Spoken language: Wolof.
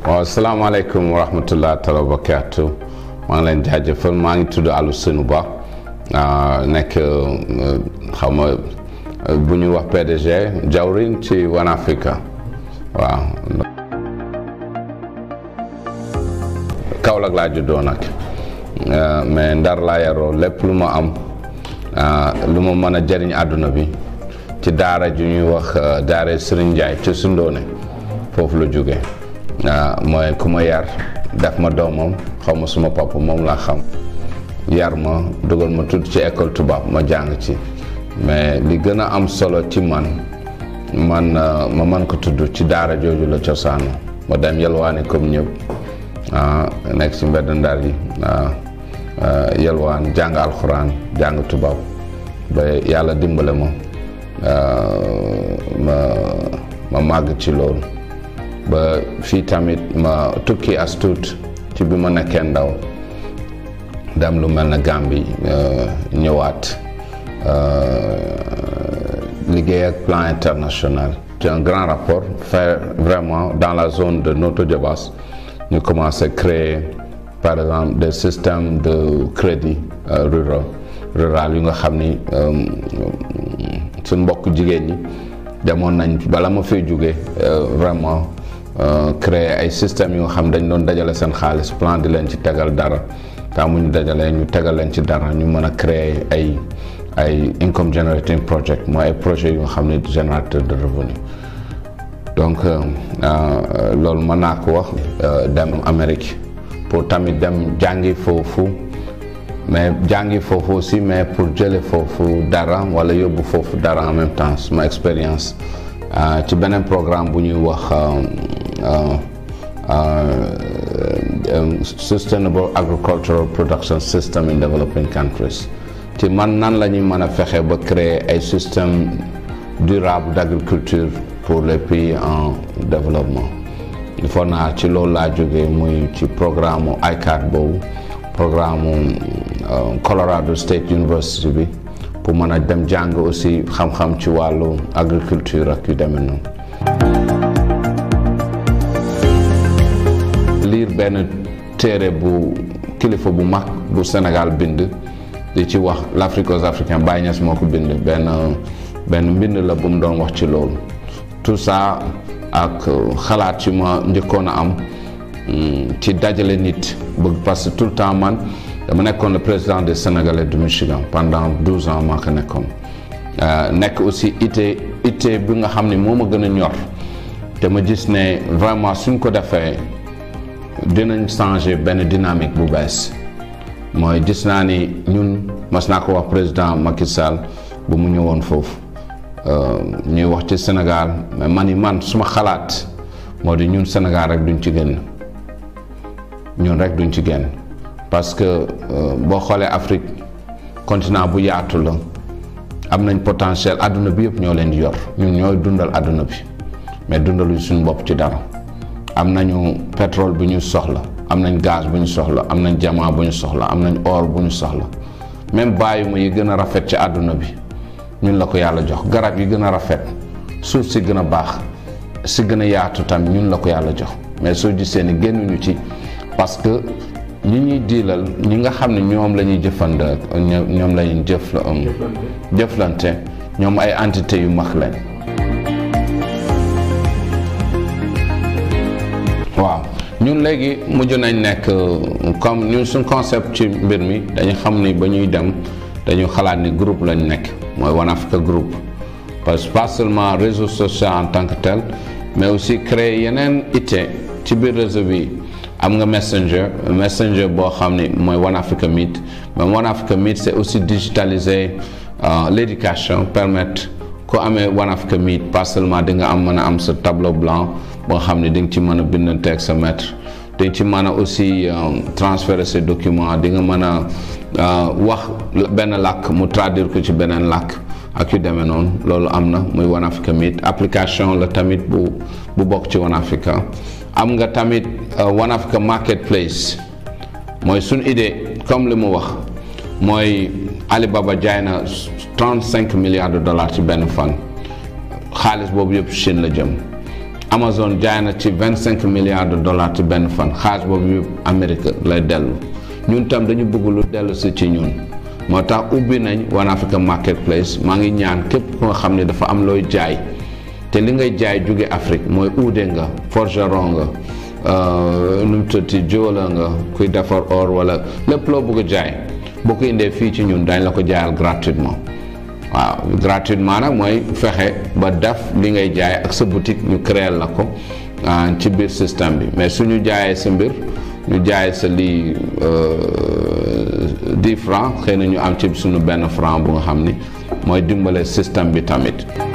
waaw asalaamaaleykum wa rahmatullah taala wa barakaatu maa ngi leen jaajëfal maa ngi tudd Alou Seynou Ba nekk xaw ma bu ñuy wax PDG jawriñ ci One Africa waaw Kaolack laa juddoo nag mais ndar laa yaroo lépp lu ma am lu ma mën a jëriñ àdduna bi ci daara ju ñuy wax daara Serigne Ndiaye ci Sundoone foofu la jóge mooy ku ma yar def ma doomam xaw ma suma papa moom laa xam yar ma dugal ma tudd ci école tubaab ma jàng ci mais li gën a am solo ci man man ma man ko tudd ci daara jooju la cosaanu ma dem yalwaani comme ñëpp nekk ci mbedd ndar yi yalwaan jàng alxuraan jàng tubaab ba yàlla dimbale ma ma ma màgg ci loolu ba fii tamit ma tukki as tuut ci bi ma nekkee ndaw dem lu mel na Gambie ñëwaat liggéey ak plan international c'est un grand rapport fait vraiment dans la zone de Notto Diobass ñu commencé créer par exemple des systèmes de crédit rural rural yu nga xam ni suñ mbokk jigéen ñi demoon nañ bala ma fay jóge vraiment créer ay systèmes yu nga xam dañ doon dajale seen xaalis plan di leen ci tegal dara taa mu ñu dajalee ñu tegal leen ci dara ñu mën a créer ay ay income generating project mooy ay projets yu nga xam ne générateur de revenu donc loolu mën naa ko wax dem Amérique pour tamit dem jàngi foofu mais jàngi foofu aussi mais pour jële foofu dara wala yóbbu foofu dara en même temps suma expérience ci beneen programme bu ñuy wax sustainable agricultural production system in developing countries ci man nan la ñuy mën a fexe ba créer ay système durable d'agriculture pour les pays en développement il faut naa ci loolu laa jógee muy ci programme ICAD boobu programme Colorado State University bi pour mën a dem jàng aussi xam-xam ci wàllu agriculture ak yu demee noonu liir benn téere bu kilifa bu mag bu Sénégal bind di ci wax l'Afrique aux Africains Baye Niass moo ko bind benn benn mbind la bu mu doon wax ci loolu tout ça ak xalaat ci ma njëkkoon a am ci dajale nit bëgg parce que tout le temps man dama nekkoon le président des Sénégalais du Michigan pendant douze ans maa ko nekkoon nekk aussi ité ité bi nga xam ne moo ma gën a ñor te ma gis ne vraiment suñ ko defee dinañ changer benn dynamique bu bees mooy gis naa ni ñun mas naa ko wax président Macky Sall bu mu ñëwoon foofu ñuy wax ci Sénégal mais man yi man suma xalaat moo di ñun Sénégal rek duñ ci génn ñun rek duñ ci génn parce que boo xoolee Afrique continent bu yaatu la am nañ potentiel àdduna bi yëpp ñoo leen di yor ñun ñooy dundal àdduna bi mais dundaluñ suñu bopp ci dara am nañu pétrole bu ñu soxla am nañ gaz bu ñu soxla am nañ diamant bu ñu soxla am nañ or bu ñu soxla même bàyyi ma yi gën a rafet ci àdduna bi ñun la ko yàlla jox garab yi gën a rafet suuf si gën a baax si gën a yaatu tamit ñun la ko yàlla jox mais soo gisee ni génnuñu ci parce que ñi ñuy diilal ñi nga xam ne ñoom la ñuy jëfand ñoom la ñuy jëf jëflante ñoom ay entité yu mag lañ waaw ñun léegi mujj nañ nekk comme ñun suñ concept ci mbir mi dañu xam ni ba ñuy dem dañu xalaat ni groupe lañ nekk mooy One Africa Group parce que pas seulement réseau social en tant que tel mais aussi créer yeneen ité ci biir réseau bi am nga messenger messenger boo xam ni mooy One Africa Meet mais One Africa Meet c'est aussi digitaliser l'éducation permettre ku amee One Africa Meet pas seulement di nga am mën a am sa tableau blanc boo xam ne di nga ci mën a bindante ak sa maître di nga ci mën a aussi transférer ses documents di nga mën a wax benn làkk mu traduire ko ci beneen làkk ak yu demee noonu loolu am na muy One Africa Meet application la tamit bu bu bokk ci One Africa am nga tamit One Africa Marketplace mooy suñ idée comme li mu wax mooy Alibaba jaay na trente cinq milliards de dollars ci benn fan xaalis boobu yëpp Chine la jëm Amazon jaay na ci vingt cinq milliards de dollars ci benn fan xaalis boobu yëpp Amérique lay dellu ñun tam dañu bëgg lu dellu si ci ñun moo tax ubbi nañ One Africa Marketplace maa ngi ñaan képp ku nga xam ne dafa am looy jaay te li ngay jaay jóge Afrique mooy uude nga forgeron nga nu mu tuddati jóola nga kuy defar or wala lépp loo bëgg a jaay boo ko indee fii ci ñun dañ la ko jaayal gratuitement waaw gratuitement nag mooy fexe ba def li ngay jaay ak sa boutique ñu créer la ko ci biir système bi mais suñu jaayee sa mbir ñu jaay sa lii dix francs xëy na ñu am ci suñu benn franc bu nga xam ni mooy dimbale système bi tamit